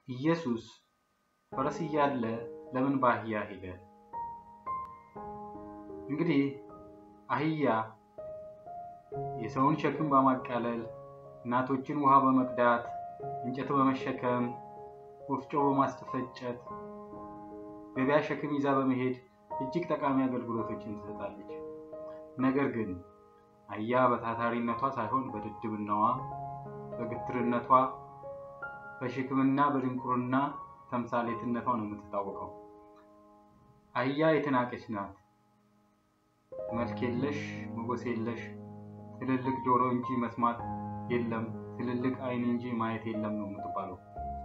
ኢየሱስ ፈረስ እያለ ለምን በአህያ ሄደ? እንግዲህ አህያ የሰውን ሸክም በማቃለል እናቶችን ውሃ በመቅዳት እንጨት በመሸከም ወፍጮ በማስፈጨት ገበያ ሸክም ይዛ በመሄድ እጅግ ጠቃሚ አገልግሎቶችን ትሰጣለች። ነገር ግን አህያ በታታሪነቷ ሳይሆን በድድብናዋ፣ በግትርነቷ፣ በሽክምና በድንቁርና ተምሳሌትነቷ ነው የምትታወቀው። አህያ የተናቀች ናት። መልክ የለሽ ሞገስ የለሽ ትልልቅ ጆሮ እንጂ መስማት የለም፣ ትልልቅ ዓይን እንጂ ማየት የለም ነው የምትባለው።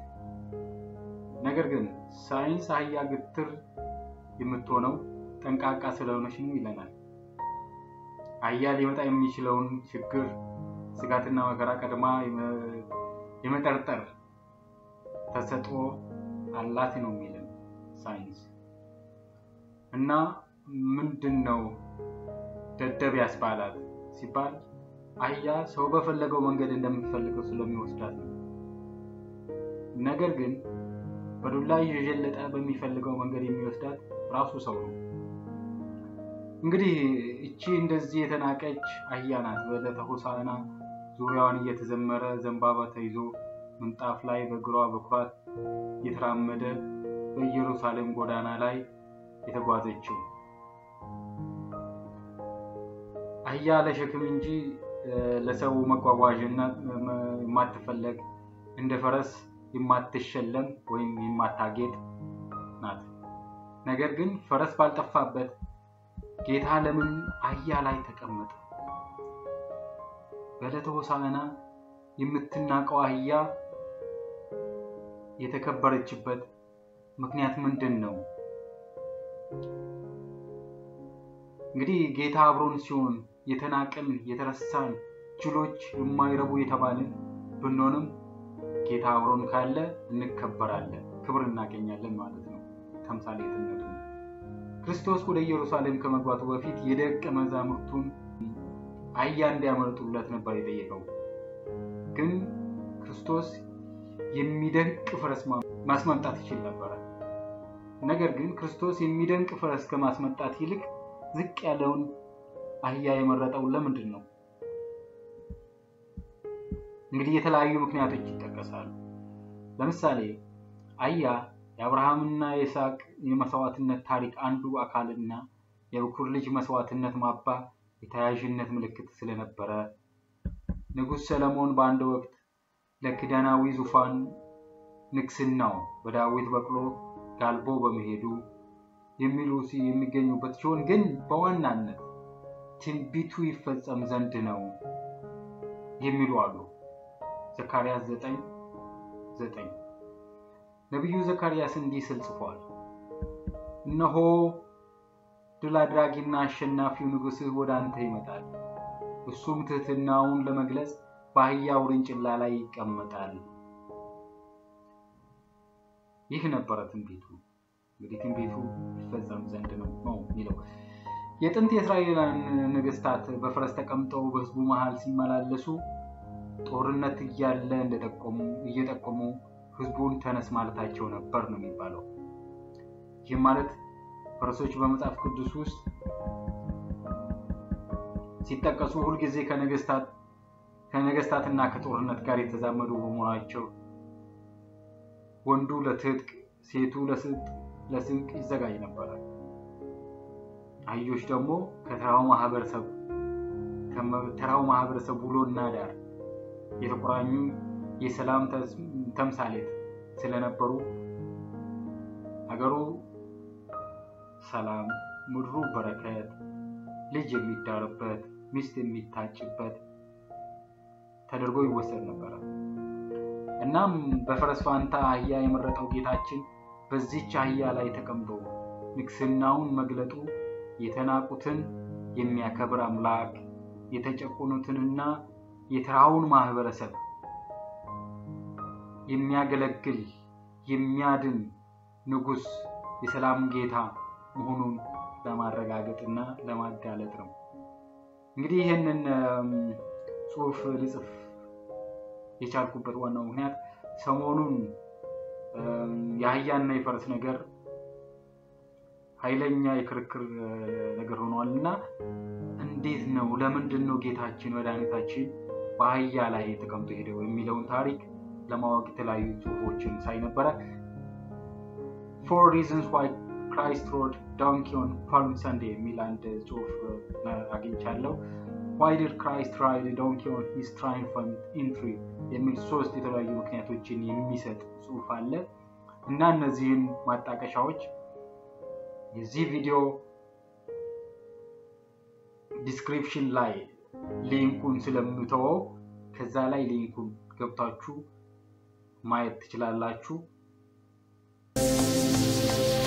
ነገር ግን ሳይንስ አህያ ግትር የምትሆነው ጠንቃቃ ስለሆነች ነው ይለናል። አህያ ሊመጣ የሚችለውን ችግር ስጋትና መከራ ቀድማ የመጠርጠር ተሰጥኦ አላት ነው የሚለን ሳይንስ። እና ምንድን ነው ደደብ ያስባላት ሲባል አህያ ሰው በፈለገው መንገድ እንደምትፈልገው ስለሚወስዳት ነው። ነገር ግን በዱላ እየዠለጠ በሚፈልገው መንገድ የሚወስዳት ራሱ ሰው ነው። እንግዲህ እቺ እንደዚህ የተናቀች አህያ ናት። በዕለተ ሆሳዕና ዙሪያዋን እየተዘመረ ዘንባባ ተይዞ ምንጣፍ ላይ በእግሯ በኩራት እየተራመደ በኢየሩሳሌም ጎዳና ላይ የተጓዘችው አህያ ለሸክም እንጂ ለሰው መጓጓዣነት የማትፈለግ እንደ ፈረስ የማትሸለም ወይም የማታጌጥ ናት። ነገር ግን ፈረስ ባልጠፋበት ጌታ ለምን አህያ ላይ ተቀመጠ? በዕለተ ሆሳዕና የምትናቀው አህያ የተከበረችበት ምክንያት ምንድን ነው? እንግዲህ ጌታ አብሮን ሲሆን የተናቅን የተረሳን ጅሎች የማይረቡ የተባልን ብንሆንም ጌታ አብሮን ካለ እንከበራለን፣ ክብር እናገኛለን ማለት ነው። ተምሳሌትነቱ ክርስቶስ ወደ ኢየሩሳሌም ከመግባቱ በፊት የደቀ መዛሙርቱን አህያ እንዲያመልጡለት ነበር የጠየቀው። ግን ክርስቶስ የሚደንቅ ፈረስ ማስመምጣት ይችል ነበረ። ነገር ግን ክርስቶስ የሚደንቅ ፈረስ ከማስመጣት ይልቅ ዝቅ ያለውን አህያ የመረጠው ለምንድን ነው? እንግዲህ የተለያዩ ምክንያቶች ይጠቀሳሉ። ለምሳሌ አህያ የአብርሃምና የይስሐቅ የመስዋዕትነት ታሪክ አንዱ አካልና የበኩር ልጅ መስዋዕትነት ማባ የተያያዥነት ምልክት ስለነበረ፣ ንጉሥ ሰለሞን በአንድ ወቅት ለኪዳናዊ ዙፋን ንግስናው በዳዊት በቅሎ ጋልቦ በመሄዱ የሚሉ የሚገኙበት ሲሆን ግን በዋናነት ትንቢቱ ይፈጸም ዘንድ ነው የሚሉ አሉ። ዘካርያስ ዘጠኝ ዘጠኝ ነቢዩ ዘካርያስ እንዲህ ስል ጽፏል። እነሆ ድል አድራጊና አሸናፊው ንጉሥህ ወደ አንተ ይመጣል፣ እሱም ትህትናውን ለመግለጽ በአህያ ውርንጭላ ላይ ይቀመጣል። ይህ ነበረ ትንቢቱ። እንግዲህ ትንቢቱ ይፈጸም ዘንድ ነው ነው የሚለው የጥንት የእስራኤላውያን ነገስታት በፈረስ ተቀምጠው በህዝቡ መሃል ሲመላለሱ ጦርነት እያለ እንደጠቆሙ እየጠቆሙ ህዝቡን ተነስ ማለታቸው ነበር ነው የሚባለው። ይህም ማለት ፈረሶች በመጽሐፍ ቅዱስ ውስጥ ሲጠቀሱ ሁልጊዜ ከነገስታት ከነገስታትና ከጦርነት ጋር የተዛመዱ በመሆናቸው ወንዱ ለትጥቅ ሴቱ ለስንቅ ይዘጋጅ ነበረ። አህዮች ደግሞ ከተራው ማህበረሰብ ከተራው ማህበረሰብ ውሎና ዳር የተቆራኙ የሰላም ተምሳሌት ስለነበሩ ሀገሩ ሰላም፣ ምድሩ በረከት፣ ልጅ የሚዳርበት፣ ሚስት የሚታጭበት ተደርጎ ይወሰድ ነበረ። እናም በፈረስ ፋንታ አህያ የመረጠው ጌታችን በዚች አህያ ላይ ተቀምጦ ንግስናውን መግለጡ የተናቁትን የሚያከብር አምላክ የተጨቆኑትንና የተራውን ማህበረሰብ የሚያገለግል የሚያድን ንጉሥ የሰላም ጌታ መሆኑን ለማረጋገጥና ለማጋለጥ ነው። እንግዲህ ይህንን ጽሑፍ ልጽፍ የቻልኩበት ዋናው ምክንያት ሰሞኑን የአህያና የፈረስ ነገር ኃይለኛ የክርክር ነገር ሆኗል እና እንዴት ነው ለምንድን ነው ጌታችን መድኃኒታችን በአህያ ላይ ተቀምጦ ሄደው የሚለውን ታሪክ ለማወቅ የተለያዩ ጽሁፎችን ሳይ ነበረ። ፎር ሪዝንስ ዋይ ክራይስት ሮድ ዶንኪ ኦን ፓልም ሰንዴ የሚል አንድ ጽሁፍ አግኝቻለሁ። ዋይ ዲድ ክራይስት ራይድ ዶንኪ ኦን ሂዝ ትራይምፋንት ኢንትሪ የሚል ሶስት የተለያዩ ምክንያቶችን የሚሰጥ ጽሁፍ አለ እና እነዚህን ማጣቀሻዎች የዚህ ቪዲዮ ዲስክሪፕሽን ላይ ሊንኩን ስለምተወው ከዛ ላይ ሊንኩን ገብታችሁ ማየት ትችላላችሁ።